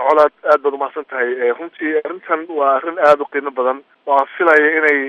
colaad aad baad umahadsan tahay runtii arrintan waa arrin aada u qiimo badan oo aan filaya inay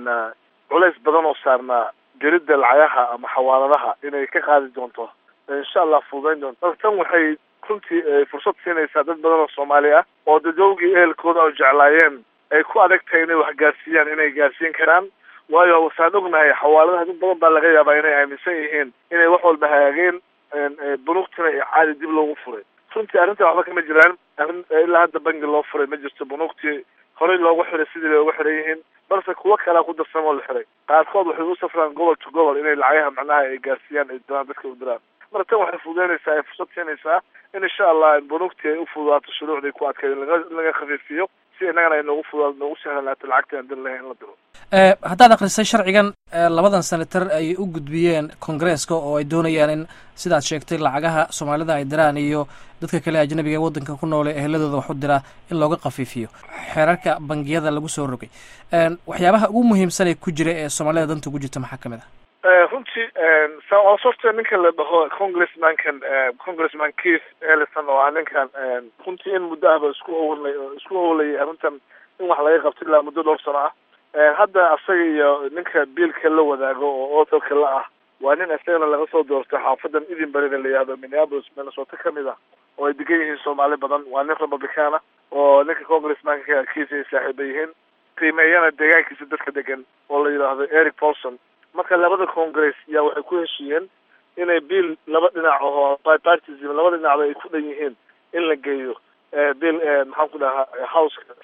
culays badan oo saarnaa gelidda lacagaha ama xawaaladaha inay ka qaadi doonto insha allah fududayn doonto tan waxay runtii fursad siinaysaa dad badan oo soomaali ah oo dadowgii ehelkooda oo jeclaayeen ay ku adag tahay inay wax gaarsiiyaan inay gaarsiin karaan waayo wasaan ognahay xawaaladaha dad badan baa laga yaabaa inay aaminsan yihiin inay wax walba hagaageen bunuugtina iyo caadi dib loogu furay runtii arrinta waxba kama jiraan arrin ilaa hadda bangi loo furay ma jirto bunuugtii horey loogu xiray sidii bay uga xiran yihiin balse kuwo kalea ku darsan oo la xiray qaarkood waxay u safraan gobol to gobol inay lacagaha macnaha ay gaarsiiyaan ay diraan dadka u diraan marka tan waxay fududeynaysaa ay fursad siinaysaa in insha allah bunuugtii ay u fududaato shuruucday ku adkeed laga laga khafiifiyo si innagana ay noogu fududaato noogu sahlanaato lacagta aan dir lahayn in la diro haddaad akhrisay sharcigan labadan senatar ay u gudbiyeen kongareeska oo ay doonayaan in sidaad sheegtay lacagaha soomaalida ay diraan iyo dadka kale ajnabiga ee waddanka ku noole eheladooda wax u diraa in looga khafiifiyo xeerarka bangiyada lagu soo rogay waxyaabaha ugu muhiimsan ee ku jira ee soomaalida danta ugu jirta maxaa kamid ah runtii sorta ninka la dhaho congressmankan congressman keith ellison oo ah ninkan runtii in muddo ahba isku owlay isku owlayay arrintan in wax laga qabto ilaa muddo dhowr sano ah hadda asaga iyo ninka biilka la wadaago oo authorka la ah waa nin isagana laga soo doortay xaafadan edinburgh la yihahdo minneapolis minnesota kamid ah oo ay degan yihiin soomaali badan waa nin republican ah oo ninka congressmanka kiisa ay saaxiiba yihiin qiimeeyana deegaankiisa dadka degan oo la yidhaahdo eric paulson marka labada congress yaa waxay ku heshiiyeen inay biil laba dhinac oo bipartism laba dhinacba ay ku dhan yihiin in la geeyo bill maxaan ku dhahaa houseka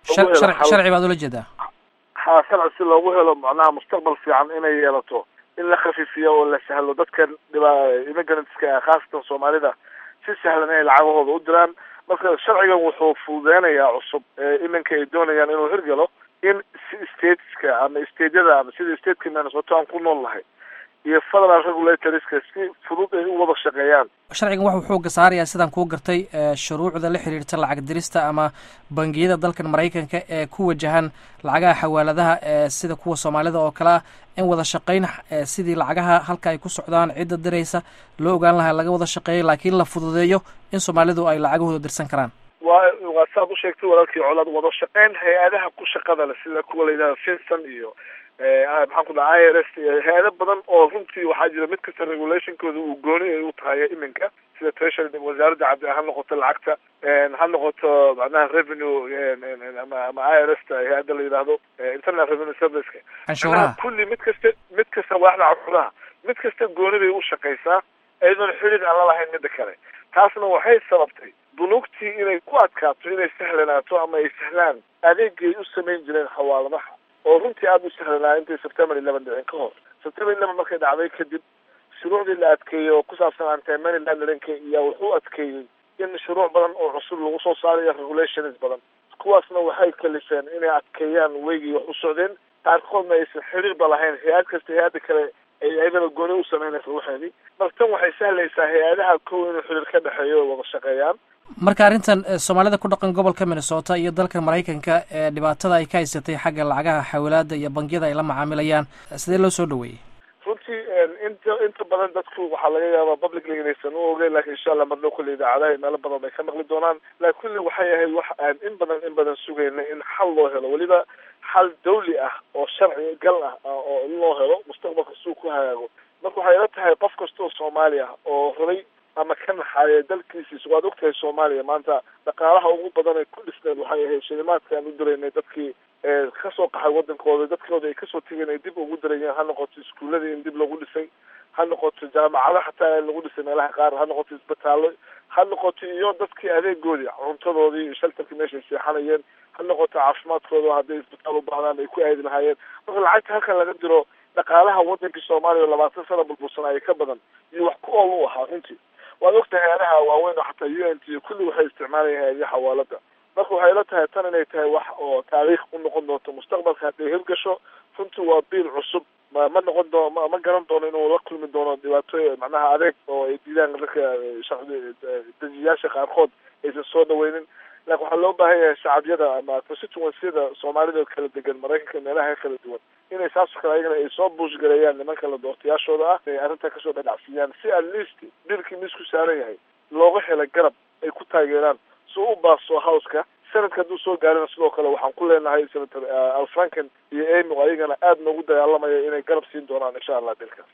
sharci baad ula jeedaa ha sharci si loogu helo macnaha mustaqbal fiican inay yeelato in la khafiifiyo oo la sahlo dadkan dhiba immigrantska ah khaasatan soomaalida si sahlan inay lacagahooda u diraan marka sharcigan wuxuu fududeynayaa cusub iminka ay doonayaan inuu hirgalo in si stateska ama stateyada ama sida stateka minnesota aan ku nool nahay iyo federal regulatorska si fudud ay u wada shaqeeyaan sharcigan wuxuu xooga saarayaa sidaan kuu gartay shuruucda la xiriirta lacag dirista ama bangiyada dalkan maraykanka ee ku wajahan lacagaha xawaaladaha sida kuwa soomaalida oo kale ah in wada shaqayn sidii lacagaha halka ay ku socdaan cidda diraysa loo ogaan lahaa laga wada shaqeeyo laakiin la fududeeyo in soomaalidu ay lacagahooda dirsan karaan waa waa saad u sheegtay walaalkii colaad wada shaqeyn hay-adaha ku shaqada le sida kuwa la yidhahda finson iyo maxaan ku dhaha i r s hay-ado badan oo runtii waxaa jira mid kasta regulationkooda uu gooni ay u tahay iminka sida treasury wasaaradda cabdi ha noqoto lacagta ha noqoto macnaha revenue ama ama i r s ta hay-adda la yidhaahdo internal revenue serviceka canshuuraha kulli mid kasta mid kasta waaxda canshuuraha mid kasta gooni bay u shaqaysaa iyadoon xidhiid aan la lahayn midda kale taasna waxay sababtay bunuugtii inay ku adkaato inay sahlanaato ama ay sahlaan adeegay u samayn jireen xawaaladaha oo runtii aada u sahlanaa intay september eleven dhicin ka hor september eleven markay dhacday kadib shuruucdii la adkeeyey oo ku saabsan antimony launderinka iyaa wuxuu adkeeyey in shuruuc badan oo cusub lagu soo saarayo regulations badan kuwaasna waxay kalifeen inay adkeeyaan weygii wax u socdeen qaarkoodna aysan xiriirba lahayn hay-ad kasta hay-adda kale ay ayadana gooni u sameynaysa waxeedii marka tan waxay sahlaysaa hay-adaha kow inuu xiriir ka dhexeeyo oo wada shaqeeyaan marka arrintan soomaalida ku dhaqan gobolka minnesota iyo dalka maraykanka ee dhibaatada ay ka haysatay xagga lacagaha xawilaada iyo bangiyada ay la macaamilayaan sidee loo soo dhaweeyey runtii inta inta badan dadku waxaa laga yaabaa publicly inaysan u ogeyn lakin insha allah marnoo kulle idaacadaha meelo badan bay ka maqli doonaan lakin kulli waxay ahayd wax aan in badan in badan sugayna in xal loo helo weliba xal dawli ah oo sharci gal ah oo in loo helo mustaqbalka suu ku hagaago marka waxay ila tahay qof kasta oo soomaali ah oo rabay ama ka naxaaya dalkiisiis waad ogtahay soomaaliya maanta dhaqaalaha ugu badan ee ku dhisneed waxay ahayd shilimaadka aan u diraynay dadkii kasoo qaxay wadankooda dadkooda ay kasoo tegeen ay dib ugu dirayeen ha noqoto iskuuladii in dib lagu dhisay ha noqoto jaamacado xataa in lagu dhisay meelaha qaar ha noqoto isbitaallo ha noqoto iyo dadkii adeegoodii cuntadoodii iyo shaltarkii meeshay seexanayeen ha noqoto caafimaadkooda hadday isbitaal u baahdaan ay ku aadi lahaayeen marka lacagta halkan laga diro dhaqaalaha wadankii soomaaliya oo labaatan sana burbursanaayo ka badan iyo wax ku ool u ahaa runtii waad ogtahay hay-adaha waaweyn oo xataa u n t iyo kulli waxay isticmaalayaan hay-adaha xawaalada marka waxay la tahay tan inay tahay wax oo taariikh u noqon doonto mustaqbalka hadday hirgasho runtii waa biil cusub ma ma noqon doono ma ma garan doono inuu la kulmi doono dhibaato macnaha adeeg oo ay diidaan dadka dejiyaasha qaarkood aysan soo dhaweynin laakin waxaa loo baahan yahay shacabyada ama constituencyada soomaalida kala degan maraykanka meelaha kala duwan inay saasoo kale ayagana ay soo buushgareeyaan nimanka la doortayaashooda ah ay arrintaa kasoo dhadhacsiiyaan si at least biilkii miisku saaran yahay looga hela garab ay ku taageeraan si u baaso howska sanadka hadduu soo gaarina sidoo kale waxaan ku leenahay senator alfranken iyo amy oo ayagana aada noogu dagaalamaya inay garab siin doonaan insha allah dilkaas